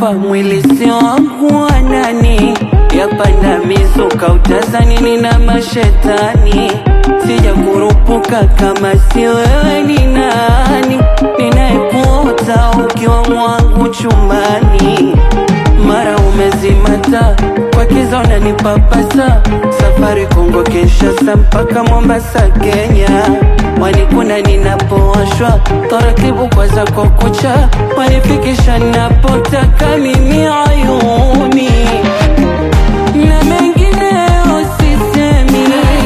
kufa mwili sio wangu wa nani yapanda mizuka utazani nina mashetani sija kurupuka kama si wewe ni nani ninayekuota ukiwa mwangu chumbani mara umezimata kwa kiza unanipapasa safari Kongo Kinshasa mpaka Mombasa Kenya wanikuna ninapowashwa taratibu kwa zako kucha wanifikisha napotaka mimi ayuni na mengineyo sisemi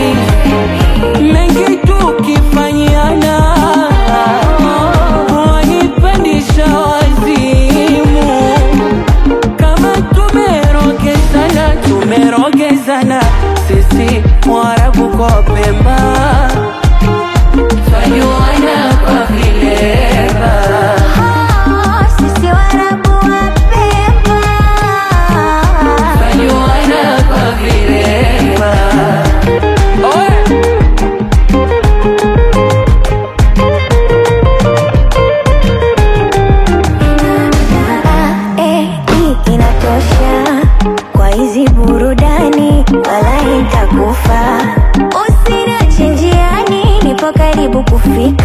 mengi tukifanyana wanipandisha wazimu kama tumerogezana tumerogezana sisi Waarabu kwa Pemba twajuana kwa vilema Sisi Waarabu wa Pemba twajuana kwa vilema Oe! Eh, hii inatosha kwa hizi burudani, wala itakufa. Usiniache njiani, nipo karibu kufika.